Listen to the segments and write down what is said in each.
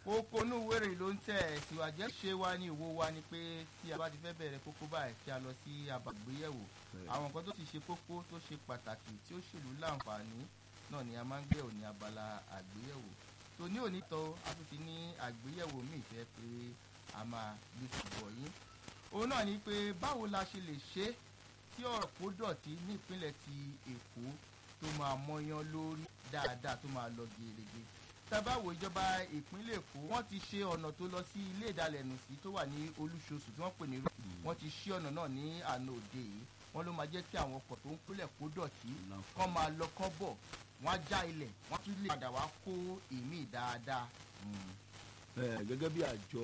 kókó inú wèrè ló ń tẹ̀ síwájú ṣé wá ní ìwo wa ni pé tí a bá ti fẹ́ bẹ̀rẹ̀ kókó báyìí kí a lọ sí abàgbéyẹ̀wò àwọn nǹkan tó ti ṣe kókó tó ṣe pàtàkì tí ó ṣèlú láǹfààní náà ni a máa ń gbé òní abala àgbéyẹ̀wò tó ní òní tó a tún ti ní àgbéyẹ̀wò míì fẹ́ pé a máa gbé ṣùgbọ́n yín òun náà ni pé báwo la ṣe lè ṣe é tí ọ̀rọ̀ kó dọ̀tí ní ìpínlẹ̀ ti Èkó tó máa mọyán lórí dáadáa tó máa lọ gèrègè tábàwò ìjọba ìpínlẹ̀ Èkó wọ́n ti ṣe ọ̀nà tó lọ sí ilé ìdalẹ̀nùsí tó wà ní Olúṣoṣù tí wọ́n pè ní wọ́n ti ṣí ọ̀nà náà ní àná òde yìí wọ́n ló máa jẹ́ kí àwọn ọkọ̀ tó ń pínlẹ̀ kó dọ̀tí kán máa lọ kán bọ̀ wọ́n á já ilẹ̀ wọ́n tún lè padà wá kó ìmí dáadáa. gẹ́gẹ́ bí àjọ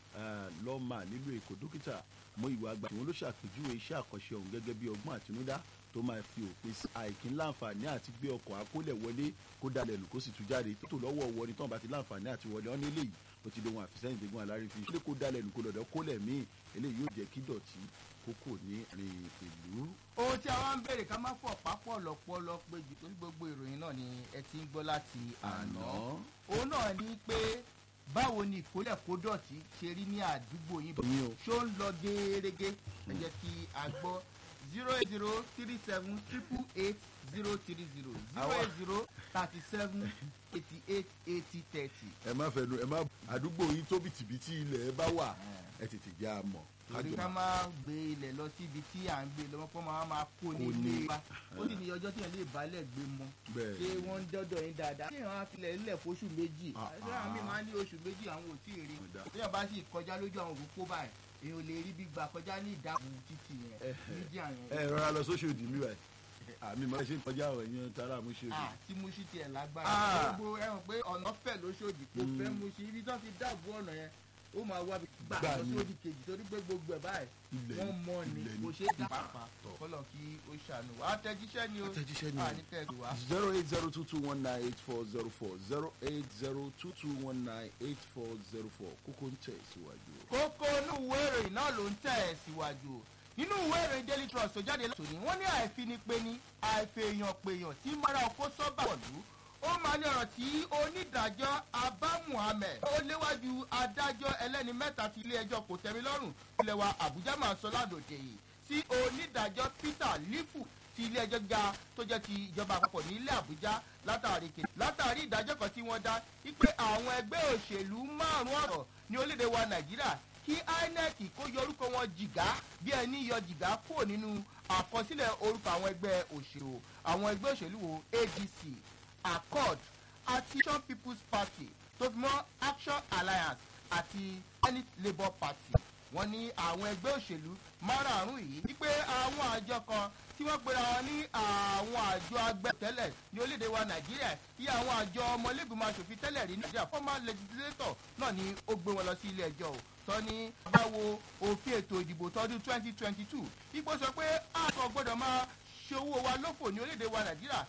lọ́mà nílùú Èkó dókítà mọ ìwà àgbà tí wọ́n ló ṣàpèjúwe iṣẹ́ àkànṣe ọ̀hún gẹ́gẹ́ bí ọgbọ́n àtinúdá tó máa fi òpin sí àìkín láǹfààní àti gbé ọkọ̀ akólẹ̀ wọlé kó dalẹ̀ lù kó sì tún jáde tó lọ́wọ́ wọ ni tán bá ti láǹfààní àti wọlé ọ́n nílé yìí ó ti lóhun àfisẹ́yìn dégun alárífi ṣé kó dalẹ̀ lù kó lọ́dọ̀ kólẹ̀ míì eléyìí yóò jẹ́ kí dọ̀tí kókò ní rìn ìlú. ohun tí a wá ń béèrè ká má fọ̀ pápọ̀ lọ́pọ̀lọ́ pé jù torí gbogbo ìròyìn náà ni ẹ ti ń gbọ́ láti àná òun náà ní pé báwo ni ìkólẹ̀ kó dọ̀tí ṣe rí ní àdúgbò yín ṣó ń lọ gẹ́gẹ́ ẹ jẹ́ kí a gbọ́ zero eight zero three seven triple eight zero three zero zero eight zero thirty seven eighty eight eighty thirty. ẹ má fẹnu ẹ má àdúgbò yín tó bìtìbìtì ilẹ̀ ẹ bá wà ẹ tètè jẹ́ a mọ̀. torí ká máa gbé ilẹ̀ lọ síbi tí à ń gbé lọ́wọ́ kó máa máa kó ní ilé wa ó sì ní ọjọ́ tí yẹn lè balẹ̀ gbé mọ́ ṣé wọ́n ń dọ́dọ̀ yín dáadáa. kí èèyàn á filẹ̀ nílẹ̀ fóṣù méjì ṣé àwọn míì máa ń ní oṣù méjì àwọn ò tí ì rí tí èèyàn bá sì kọjá lójú àwọn òkú báyìí èèyàn ò lè rí bí gbà kọjá ní ìdáàbò títì yẹn nídìí àyàn. ẹ rọra lọ sóṣù òdì mi wáyé àmì máa ṣe kọjá ọ̀rọ̀ yẹn tara mú ṣe òdì. tí mo ṣí tiẹ̀ lágbára gbogbo ẹ hàn pé ọ̀nà fẹ̀ lóṣòdì kò fẹ́ mo ṣe ibi tó ti dáàbò ọ̀nà yẹn ó máa wá gbà lọ sódì kejì torí pé gbogbo ẹ̀ báyìí wọ́n mọ̀ ni kò ṣe é dá pàápàá kọ́lọ̀ kí ó ṣàánú wa àtẹ̀jíṣẹ́ ni ó àtẹ̀jíṣẹ́ ni ó àníkẹ́ wa. zero eight zero two two one nine eight four zero four zero eight zero two two one nine eight four zero four kókó ń tẹ̀ síwájú. kókó inú ìwé ìròyìn náà ló ń tẹ̀ síwájú nínú ìwé ìròyìn daily trust tó jáde lọ́sọ̀ọ́ ni wọ́n ní àìfinipéni àìfèèyàn pèèyàn tí mara ọkọ sọ́bà wọ̀lú ó máa ní ọ̀rọ̀ tí onídàájọ́ abba muhammed ó léwájú adájọ́ ẹlẹ́ni mẹ́ta ti ilé ẹjọ́ kò tẹ́mi lọ́rùn ilẹ̀ wa àbújá máa sọ ládòde yìí sí onídàájọ́ peter lifu ti ilé ẹjọ́ ga tó jẹ́ ti ìjọba àpapọ̀ ní ilé àbújá látàrí kejì látàrí ìdájọ́ kan tí wọ́n dá wípé àwọn ẹgbẹ́ òṣèlú márùn-ún ọ̀rọ̀ ní orílẹ̀-èdè wa nàìjíríà kí inec kó yọ orúkọ wọn jìgá bí ẹni yọ jìgá kúrò nínú àkọsílẹ̀ orúkọ àwọn ẹgbẹ́ òṣèlú àwọn ẹgbẹ́ òṣèlú wo adc accord action people's party tó fi mọ́ action alliance àti senate labour party wọ́n ní àwọn ẹgbẹ́ òṣèlú márààrún yìí wípé àwọn àjọ kan tí wọ́n pera wọn ní àwọn àjọ agbẹ́tẹ́lẹ̀ ní orílẹ̀-èdè wa nàìjíríà tí àwọn àjọ ọmọlẹ́gbìmọ̀ asòfin tẹ́lẹ̀ rí nàìjíríà former legislator náà ni ó gbé wọn lọ sí ilé ẹjọ́ o sọ ní báwo òfin ètò ìdìbò tọdún twenty twenty two ipò sọ pé àkọ́ gbọ́dọ̀ máa ṣe owó wa lófò ní orílẹ̀-èdè wa nàìjíríà